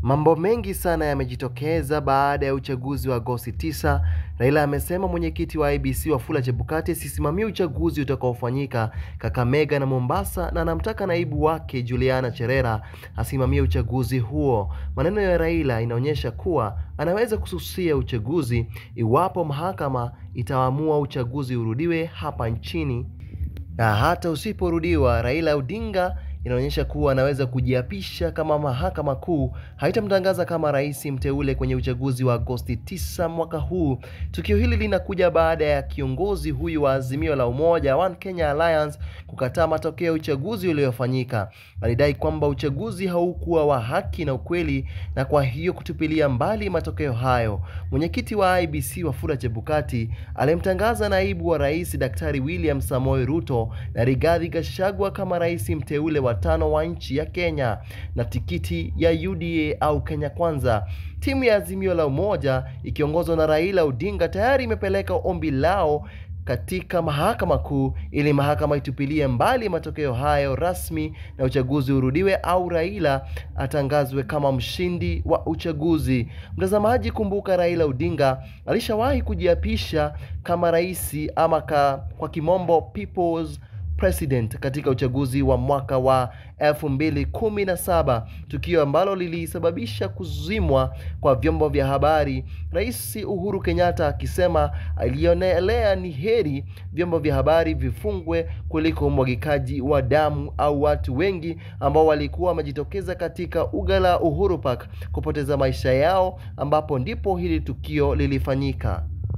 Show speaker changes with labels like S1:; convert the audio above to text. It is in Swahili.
S1: Mambo mengi sana yamejitokeza baada ya uchaguzi wa Agosti 9. Raila amesema mwenyekiti wa IEBC Wafula Chebukati asisimamie uchaguzi utakaofanyika Kakamega na Mombasa na anamtaka naibu wake Juliana Cherera asimamie uchaguzi huo. Maneno ya Raila inaonyesha kuwa anaweza kususia uchaguzi iwapo mahakama itaamua uchaguzi urudiwe hapa nchini. Na hata usiporudiwa, Raila Odinga inaonyesha kuwa anaweza kujiapisha kama mahakama kuu haitamtangaza kama rais mteule kwenye uchaguzi wa Agosti 9 mwaka huu. Tukio hili linakuja baada ya kiongozi huyu wa Azimio la Umoja One Kenya Alliance kukataa matokeo ya uchaguzi uliofanyika. Alidai kwamba uchaguzi haukuwa wa haki na ukweli, na kwa hiyo kutupilia mbali matokeo hayo. Mwenyekiti wa IEBC Wafula Chebukati alimtangaza naibu wa rais Daktari William Samoei Ruto na Rigathi Gachagua kama rais mteule wa tano wa nchi ya Kenya na tikiti ya UDA au Kenya Kwanza. Timu ya Azimio la Umoja ikiongozwa na Raila Odinga tayari imepeleka ombi lao katika mahakama kuu ili mahakama itupilie mbali matokeo hayo rasmi na uchaguzi urudiwe au Raila atangazwe kama mshindi wa uchaguzi. Mtazamaji, kumbuka Raila Odinga alishawahi kujiapisha kama rais ama ka, kwa kimombo people's president katika uchaguzi wa mwaka wa 2017, tukio ambalo lilisababisha kuzimwa kwa vyombo vya habari, Rais Uhuru Kenyatta akisema alionelea ni heri vyombo vya habari vifungwe kuliko umwagikaji wa damu au watu wengi ambao walikuwa wamejitokeza katika uga la Uhuru Park kupoteza maisha yao, ambapo ndipo hili tukio lilifanyika.